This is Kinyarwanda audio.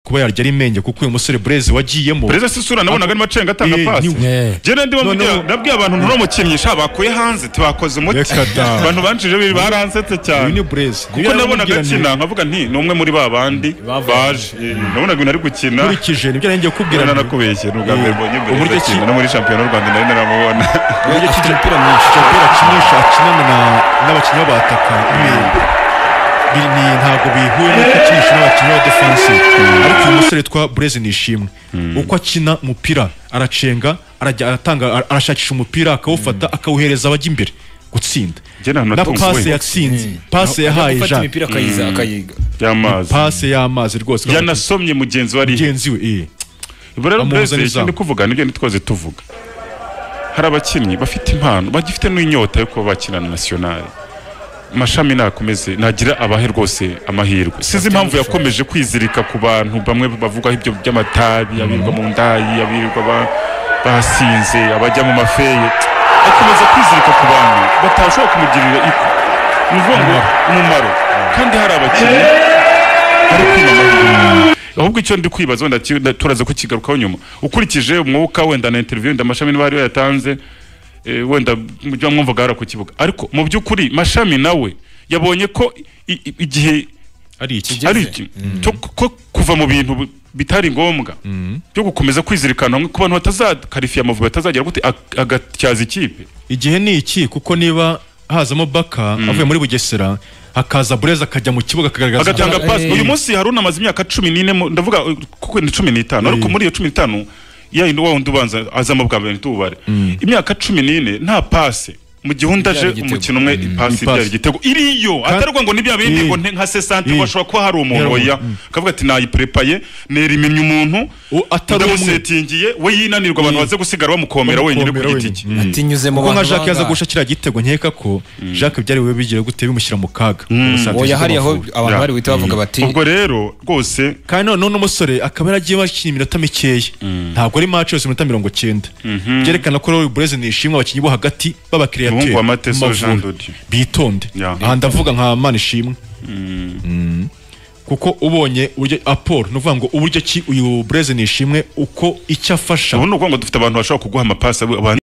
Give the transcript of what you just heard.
kuba yarya ari menge kuko uyu musore bureze wagiyemo perezida si isura nabonaga arimo acenga atanga Eh, pasi ni- Eh. jyewe ndimo Noneho- mubwira- nabwiye abantu ntuno mukinisha bakuye hanze tibakoze umuti Reka da. abantu banshije biri baransetse uyu ni cyane bureze kuko nabonaga akina nkavuga nti ni umwe muri ba bandi baje Eh, nabonaga ibintu ari gukina nkurikije nibyo nari ngiye kubwira Urabona nakubeshye ni ubwa mbere Eh, mbonye mbere uburyo akina ki- no muri shampiyona y'u Rwanda nari naramubona Afite umupira mwinshi umupira akinisha akinana na- n'abakinnyi b'abataka Ni- ni ntabwo bihuye n'uko akinisha n'abakinnyi ba defense ariko uyu musore witwa bureze ni ishimwe uko akina umupira aracenga arajya aratanga ara- arashakisha umupira akawufata akawuhereza abajya imbere gutsinda Njye nta hantu na natunguwe. pase yatsinze pase yahaye Gufata jean imipira akayiza akayiga y'amazi pase y'amazi rwose yanasomye mugenzi we ari mugenzi we eh. Ubwo rero Bamuhuza mbese n'izamu. ikindi kuvuga nibyo ntitwaze tuvuga hari abakinnyi bafite impano bagifite n'inyota yo kuba bakina na nasiyonari amashami nakomeze nagira abahe rwose amahirwe sinzi impamvu yakomeje kwizirika ku bantu bamwe bavugaho ibyo by'amatabi abirirwa mu ndayi abirirwa ba- basinze abajya mu mafeye akomeza kwizirika ku bantu batashobora kumugirira iko ni ukuvuga ngo umumaro kandi hari abakinnyi bari kwinamahirwa ahubwo icyo ndi kwibaza wenda ki- nda- turaza kukigarukaho nyuma ukurikije umwuka wenda na interview wenda mashami niba hariyo yatanze eh, wenda mujya mwumvaga hariya ku kibuga ariko mu by'ukuri mashami nawe yabonye ko i- i- igihe ari iki ari iki cyo ku- ko kuva mu bintu bi- bitari ngombwa byo gukomeza kwizirikana hamwe ku bantu batazakarifiye amavubi atazagera gute ag- agatyaza ikipe igihe ni iki kuko niba hazamo baka avuye muri bugesera hakaza bureze akajya mu kibuga akagaragaza agatanga Eh. pasi uyu munsi hari unamaze imyaka cumi n'ine mu- ndavuga uh, kuko ni cumi n'itanu ariko muri iyo cumi n'itanu yayindi wa wundi ubanza azamo bwa mbere ntitubare imyaka cumi n'ine nta pase mu gihe undi aje Ibyara igitego. umukino umwe ipasi Ipasi. ibyara igitego iriyo ataruvuga ngo nibya bindi Eh. ngo nte- nka sesante Eh. ngo ashobora kuba hari umuntu Eh. oya Mm. akavuga ati nayiprepaye neriminnye umuntu U- atari umwe. ndamusetingiye we yinanirwa abantu baze gusigara bamukomera wenyine ku Bamukomera giti wenyine. cye atinyuze mu kuko nka bantu jacques yaza bangahe. guca kiriya gitego nkeka ko jacques byari bibe bigira gute bimushyira mu kaga oya hariya aho abantu Ya. bari buhita bavuga bati ubwo rero rwose kandi none uno musore akaba yaragiye bakina iminota mikeya ntabwo ari match yose iminota mirongo cyenda byerekana ko rero bureze ni ishimwe abakinnyi bo hagati Umuhungu wa b'abakiriyateri Mateso Jean Dodi. bitonde Ya. aha ndavuga nka mana ishimwe Mm. kuko ubonye uburyo apolo ni ukuvuga ngo uburyo ki uyu bureze ni ishimwe uko icyo afasha ubu ni ukuvuga ngo dufite abantu bashobora kuguha amapasi abandi